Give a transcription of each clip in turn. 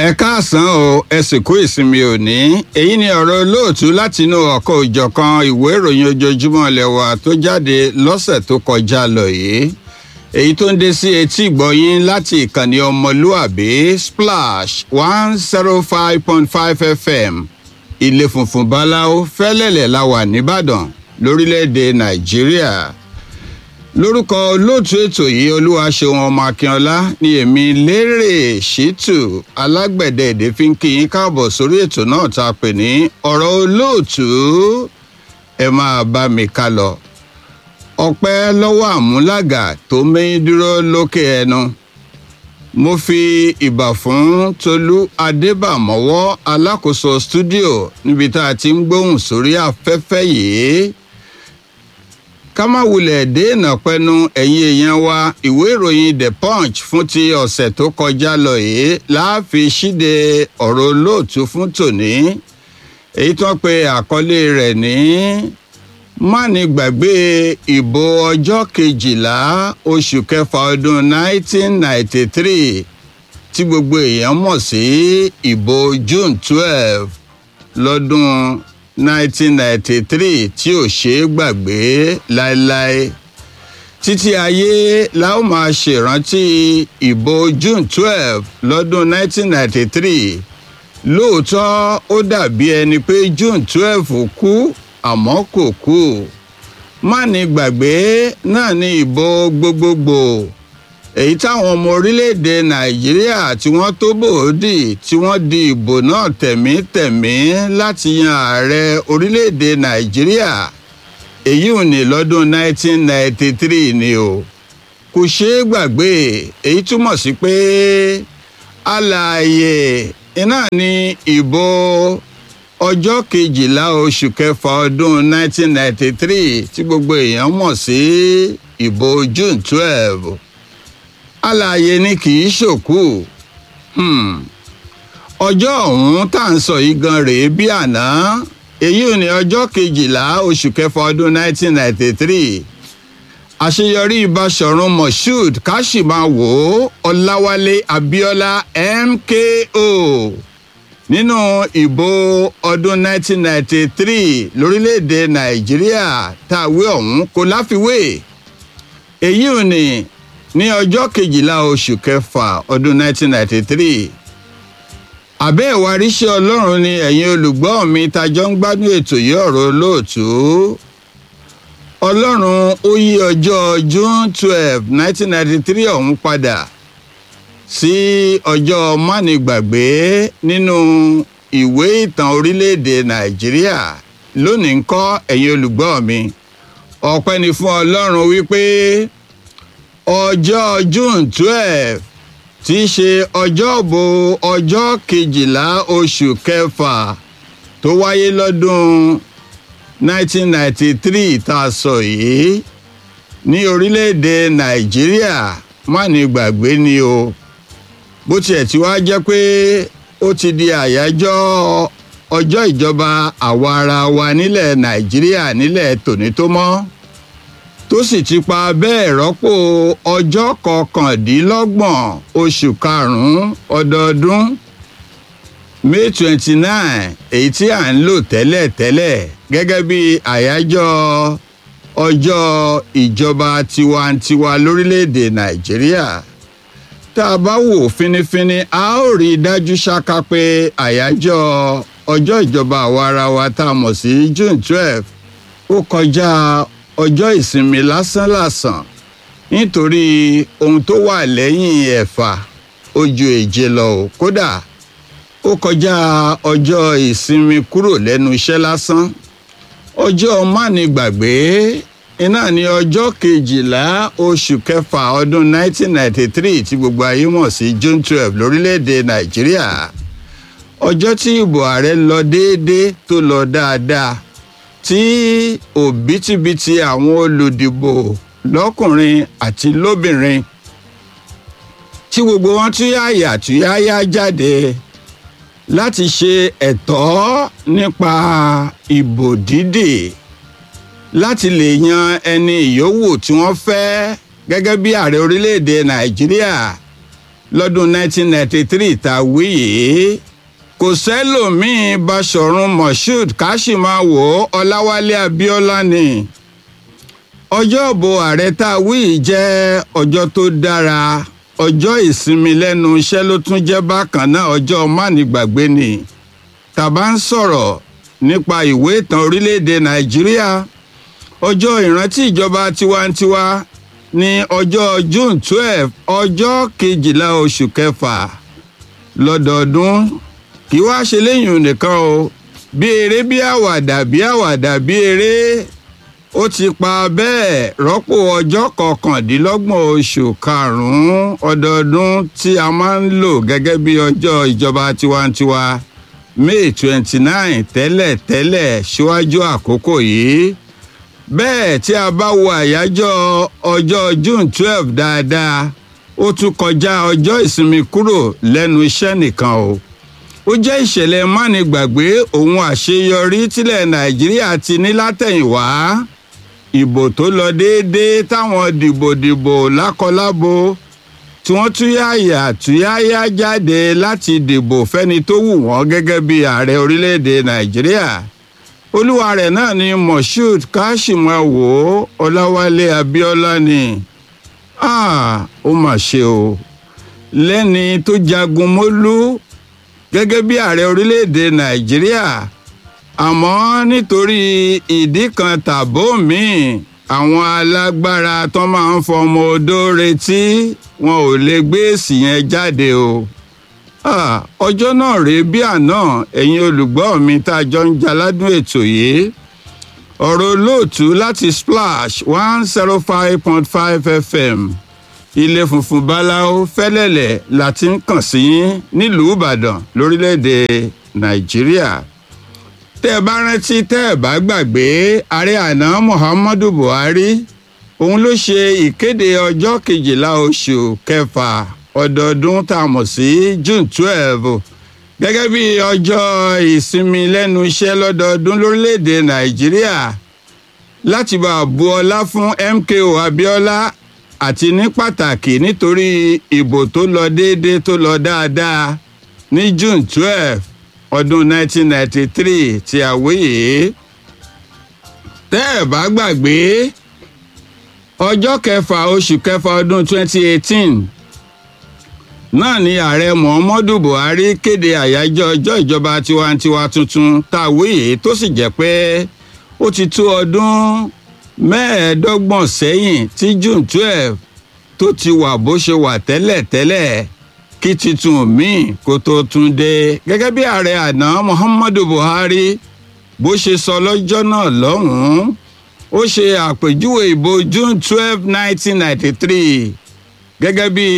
ẹ káàsán o ẹ sì kú ìsinmi òní èyí ni ọ̀rọ̀ olóòtú látinú ọ̀kọ̀ òjọ̀kan ìwé ìròyìn ojoojúmọ́ lẹ́wà tó jáde lọ́sẹ̀ tó kọjá lọ yìí èyí tó ń dé sí etí ìgbọ̀yìn láti ìkànnì ọmọlúàbí splash one zero five point five fm ilé funfun báláwo fẹ́lẹ́lẹ̀ la wà nìbàdàn lórílẹ̀‐èdè nàìjíríà lórúkọ olóòtú ètò yìí olúwaṣeun ọmọ akínọlá ni èmi lérè ṣítù alágbẹ̀dẹ èdè fi ń kí yín káàbọ̀ sórí ètò náà tá a pè ní ọ̀rọ̀ olóòtú ẹ máa bá mi ká lọ ọpẹ́ lọ́wọ́ àmúlàgà tó mẹ́yìn dúró lókè ẹnu mo fi ìbà fún tolú adébàmọ́wọ́ alákòóso stúdíò níbi tá a ti ń gbóhùn sórí afẹ́fẹ́ yìí ká má wulẹ̀ déènà pẹnu ẹ̀yin èèyàn wa ìwé ìròyìn the punch fún ti ọ̀sẹ̀ tó kọjá lọ yìí láàfin ṣíde ọ̀rọ̀ olóòtú fún tòní èyí tó ń pe àkọlé rẹ̀ ní máni gbàgbé ìbò ọjọ́ kejìlá oṣù kẹfà ọdún 1993 tí gbogbo èèyàn mọ̀ sí ìbò june 12 lọ́dún 1993 tí ò ṣeé gbàgbé láéláé títí ayé la ó máa ṣèrántí ìbò june 12 lọ́dún 1993 lóòótọ́ ó dàbí ẹni pé june 12 kú àmọ́ kò kú má ní gbàgbé náà ní ìbò gbogbogbò èyí táwọn ọmọ orílẹ̀-èdè nàìjíríà tí wọ́n tó bòódì tí wọ́n di ìbò náà tẹ̀mítẹ̀mí láti yan ààrẹ orílẹ̀-èdè nàìjíríà èyí ò ní lọ́dún 1993 ni o kò ṣeé gbàgbé èyí túmọ̀ sí pé alààyè iná ní ìbò ọjọ́ kejìlá oṣù kẹfà ọdún 1993 tí gbogbo èèyàn mọ̀ sí ìbò june 12 alààyè ni kì í ṣòkú ọjọ́ ọ̀hún tá à ń sọ yìí gan rèé bí àná èyí ò ní ọjọ́ kejìlá oṣù kẹfà ọdún 1993 àṣeyọrí Basọ̀run Moshood Káṣímáwò Ọláwálé Abíọ́lá MKO nínú ìbò ọdún 1993 lórílẹ̀‐èdè Nàìjíríà táwé ọ̀hún kò láfiwé èyí ò ní ní ọjọ́ kejìlá oṣù kẹfà ọdún 1993 àbẹ́ ìwáríṣẹ́ ọlọ́run ni ẹ̀yin olùgbọ́ mi tajọ́ ń gbádùn ètò yìí ọ̀rọ̀ olóòtú ọlọ́run ó yí ọjọ́ june twelve nineteen ninety three ọ̀hún padà sí ọjọ́ mánigbàgbé nínú ìwé ìtàn orílẹ̀-èdè nàìjíríà lónìí ń kọ́ ẹ̀yin olùgbọ́ mi ọpẹ́ ni fún ọlọ́run wípé ọjọ́ june twelve tí í ṣe ọjọ́bọ ọjọ́ kejìlá oṣù kẹfà tó wáyé lọ́dún 1993 tá a sọ yìí ní orílẹ̀-èdè nàìjíríà má ní gbàgbé ni o bó tiẹ̀ ti wá jẹ́ pé ó ti di àyájọ́ ọjọ́ ìjọba àwa ara wa nílẹ̀ nàìjíríà nílẹ̀ tòní tó mọ́ tó sì ti pa bẹ́ẹ̀ rọ́pò ọjọ́ kọkàndínlọ́gbọ̀n oṣù karùn-ún ọdọọdún may twenty nine èyí tí à ń lò tẹ́lẹ̀ tẹ́lẹ̀ gẹ́gẹ́ bí àyájọ́ ọjọ́ ìjọba tiwantiwa lórílẹ̀‐èdè nàìjíríà tá a bá wò fínífíní a ó rí i dájú ṣáká pé àyájọ́ ọjọ́ ìjọba àwa ara wa tá a mọ̀ sí june twelve ó kọjá ọjọ́ ìsinmi lásánlàsàn nítorí ohun tó wà lẹ́yìn ẹ̀fà ó ju èje lọ ò kódà ó kọjá ọjọ́ ìsinmi kúrò lẹ́nu iṣẹ́ lásán ọjọ́ mánigbàgbé iná ní ọjọ́ kejìlá oṣù kẹfà ọdún 1993 tí gbogbo ayé mọ̀ sí june twelve lórílẹ̀‐èdè nàìjíríà ọjọ́ tí ìbò ààrẹ lọ déédéé tó lọ dáadáa tí òbítíbitì àwọn olùdìbò lọ́kùnrin àti lóbìnrin tí gbogbo wọn túyàyà túyàyà jáde láti ṣe ẹ̀tọ́ nípa ìbò dídì láti lè yan ẹni ìyówù tí wọ́n fẹ́ gẹ́gẹ́ bí ààrẹ orílẹ̀-èdè nàìjíríà lọ́dún 1993 tá a wí yìí kò sẹ́lòmíín Báṣọ̀run Moshood Káṣímáwò Ọláwálé Abíọ́lá ni ọjọ́ ìbò ààrẹ tá a wí yìí jẹ́ ọjọ́ tó dára ọjọ́ ìsinmi lẹ́nu iṣẹ́ ló tún jẹ́ bákan náà ọjọ́ mánigbàgbé ni tàbá ń sọ̀rọ̀ nípa ìwé ìtàn orílẹ̀-èdè Nàìjíríà ọjọ́ ìrántí ìjọba tiwantiwa ní ọjọ́ June twelve ọjọ́ kejìlá oṣù kẹfà lọ́dọọdún kì í wá ṣe léyìn nìkan o bí eré bí àwàdà bí àwàdà bí eré ó ti pa bẹ́ẹ̀ rọ́pò ọjọ́ kọkàndínlọ́gbọ̀n oṣù karùn-ún ọdọọdún tí a máa ń lò gẹ́gẹ́ bí ọjọ́ ìjọba tiwantiwa May twenty nine tẹ́lẹ̀ tẹ́lẹ̀ síwájú àkókò yìí bẹ́ẹ̀ tí a bá wo àyájọ́ ọjọ́ June twelve dáadáa ó tún kọjá ọjọ́ ìsinmi kúrò lẹ́nu iṣẹ́ nìkan o ó jẹ́ ìṣẹ̀lẹ̀ mánigbàgbé ohun àṣeyọrí tílẹ̀ Nàìjíríà ti ní látẹ̀yìnwá ìbò tó lọ déédéé táwọn dìbòdìbò lákọlábo tí wọ́n túyàyà túyàyà jáde láti dìbò fẹ́ni tó wù wọ́n gẹ́gẹ́ bí ààrẹ orílẹ̀-èdè Nàìjíríà olúwa rẹ̀ náà ni Moshood Káṣímáwò Ọláwálé Abíọ́lá ni ó mà ṣe o lẹ́ni tó jagun mólú gẹ́gẹ́ bí ààrẹ orílẹ̀-èdè Nàìjíríà àmọ́ nítorí ìdí kan tàbó míì àwọn alágbára tó máa ń fọmọ odó retí wọn ò lè gbé èsì yẹn jáde o ọjọ́ náà rèé bí àná ẹ̀yin olùgbọ́ mi tá a jọ ń jaládùn ètò yìí ọ̀rọ̀ olóòtú láti Splash one zero five point five FM ilé funfun báláwo fẹ́lẹ́lẹ̀ la ti ń kàn sí nílùú Ìbàdàn lórílẹ̀‐èdè Nàìjíríà tẹ́ ẹ bá rántí tẹ́ ẹ bá gbàgbé ààrẹ àná Muhammadu Buhari òun ló ṣe ìkéde ọjọ́ kejìlá oṣù kẹfà ọdọọdún tá a mọ̀ sí June twelve gẹ́gẹ́ bí ọjọ́ ìsinmi lẹ́nu iṣẹ́ lọ́dọọdún lórílẹ̀‐èdè Nàìjíríà láti bá a bu ọlá fún MKO Abiola àti ní pàtàkì nítorí ìbò tó lọ déédéé tó lọ dáadáa ní June twelve ọdún 1993 tí a wéyè tẹ́ ẹ̀ bá gbàgbé ọjọ́ kẹfà oṣù kẹfà ọdún 2018 náà ni ààrẹ Muhammadu Buhari kéde àyájọ́ ọjọ́ ìjọba tiwantiwa tuntun tá a wéyè tó sì jẹ́ pé ó ti tó ọdún mẹ́ẹ̀ẹ́dọ́gbọ̀n sẹ́yìn tí June 12 tó ti wà bó ṣe wà tẹ́lẹ̀ tẹ́lẹ̀ kí titun míì kó tó tún dé gẹ́gẹ́ bí ààrẹ àná Muhammadu Buhari bó ṣe sọ lọ́jọ́ náà lọ́hùn-ún ó ṣe àpèjúwe ìbò June twelve nineteen ninety three gẹ́gẹ́ bí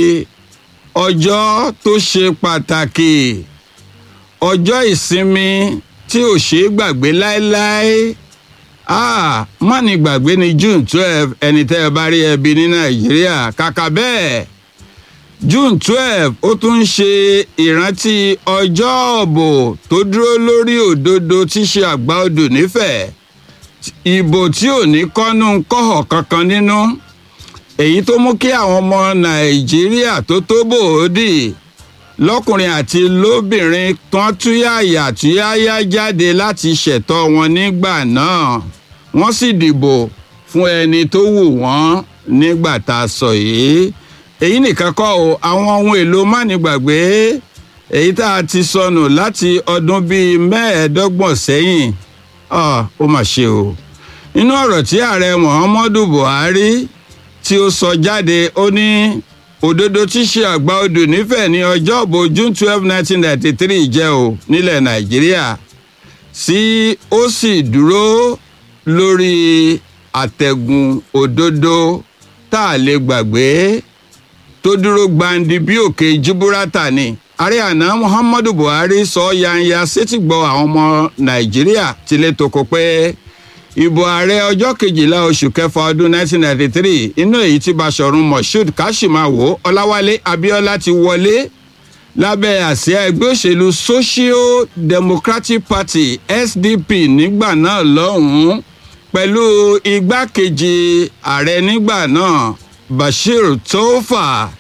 ọjọ́ tó ṣe pàtàkì ọjọ́ ìsinmi tí ò ṣe é gbàgbé láéláé ah mọ́ni gbàgbé ní June twelve ẹni tẹ́ ẹ bá rí ẹbí ní Nàìjíríà kàkà bẹ́ẹ̀ june twelve ó tún ń ṣe ìrántí ọjọ́ ọ̀bò tó dúró lórí òdodo tí ṣe àgbà odò nífẹ̀ẹ́ ìbò tí ò ní kọ́nú kọ́họ̀ kankan nínú èyí tó mú kí àwọn ọmọ nàìjíríà tó tó bòódì lọ́kùnrin àti lóbìnrin tán túyàyà túyàyà jáde láti ṣẹ̀tọ́ wọn nígbà náà wọ́n sì dìbò fún ẹni tó wù wọ́n nígbà tá a sọ yìí èyí nìkan kọ́ o àwọn ohun èlò mánigbàgbé èyí tá a ti sọnù láti ọdún bíi mẹ́ẹ̀ẹ́dọ́gbọ̀n sẹ́yìn ó mà ṣe o nínú ọ̀rọ̀ tí ààrẹ Muhammadu Buhari tí ó sọ jáde ó ní òdodo tí ṣe àgbà odò nífẹ̀ẹ́ ní ọjọ́ ìbò June twelve nineteen ninety three jẹ́ o nílẹ̀ Nàìjíríà sí ó sì dúró lórí àtẹ̀gùn òdodo tá a lè gbàgbé tó dúró gbandi bí òkè Júbúrátà ni ààrẹ àná Muhammadu Buhari sọ yanya sétígbọ́ àwọn ọmọ Nàìjíríà tilẹ̀ toko pé ìbò ààrẹ ọjọ́ kejìlá oṣù kẹfà ọdún 1993 inú èyí tí Báṣọ̀run Moshood Káṣímáwò Ọláwálé Abíọ́lá ti wọlé lábẹ́ àsíá ẹgbẹ́ òṣèlú Social Democratic Party SDP nígbà náà lọ́hùn-ún pẹ̀lú igbákejì ààrẹ nígbà náà Bashir Tofa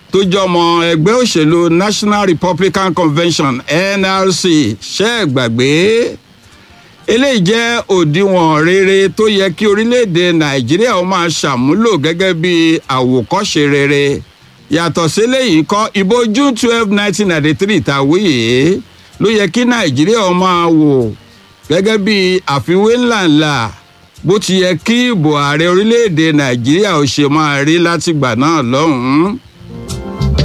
tó jọmọ ẹgbẹ́ òṣèlú National Republican Convention NRC ṣe é gbàgbé eléyìí jẹ́ òdiwọ̀n rere tó yẹ kí orílẹ̀-èdè Nàìjíríà ó máa ṣàmúlò gẹ́gẹ́ bí àwòkọ́ṣe rere yàtọ̀ síléyìí kọ́ ìbò June twelve nineteen ninety three tàwí yìí ló yẹ kí Nàìjíríà ó máa wò gẹ́gẹ́ bí àfiwé ńláńlá bó ti yẹ kí ìbò ààrẹ orílẹ̀-èdè Nàìjíríà ó ṣe máa rí látìgbà náà lọ́hùn-ún